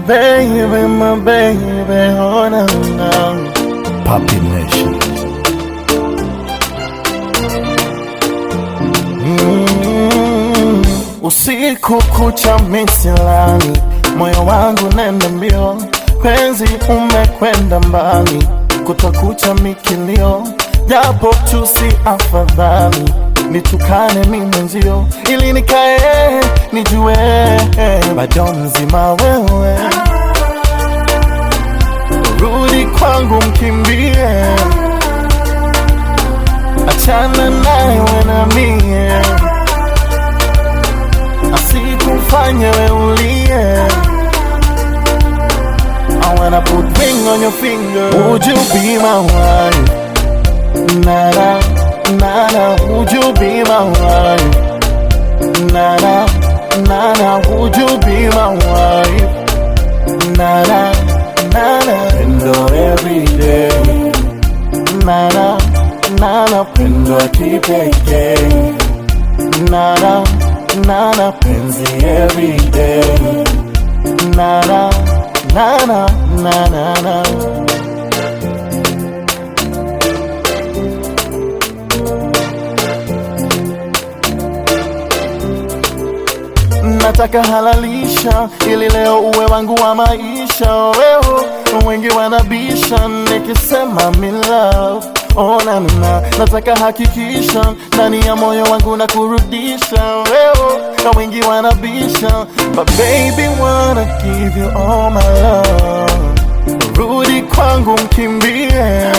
baby, my baby, oh no, no. Papi Nation. Mm, usiku kucha misilani, moyo wangu nenda mbio, penzi umekwenda mbali, kutakucha mikilio, japo tusi afadhali nitukane mi mwenzio, ili nikae nijue bado mzima wewe, rudi kwangu mkimbie, achana naye we na mie asikufanye we ulie. I wanna put ring on your finger. Would you be my wife? Nada, nada. Would you be my wife? Nada, nada. Would you be my wife? Nada, nada. Pendo every day. Nada, nada. Pendo ya kipekee. Nada, nada. Penzi every day. Nada, nada, nada, nada. nataka halalisha ili leo uwe wangu wa maisha wewe wengi wanabisha nikisema me love Oh, na, na, na. nataka hakikisha ndani ya moyo wangu na kurudisha wewe na wengi wanabisha but baby wanna give you all my love rudi kwangu mkimbie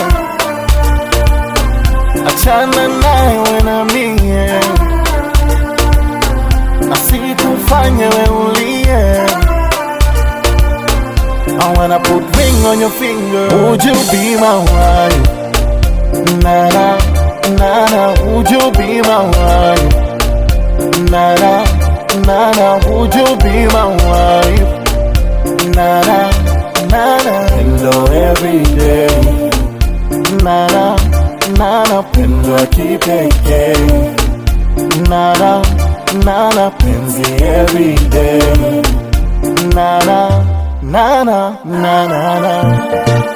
achana naye we na mie asikufanye we ulie. I wanna put ring on your finger. Would you be my wife? Nana, nana, would you be my wife? Nana, nana, would you be my wife? Nana, nana, hello every day. Nana, nana, pendo ya kipekee. Nana, nana, penzi every day. Nana, nana, nana, nana.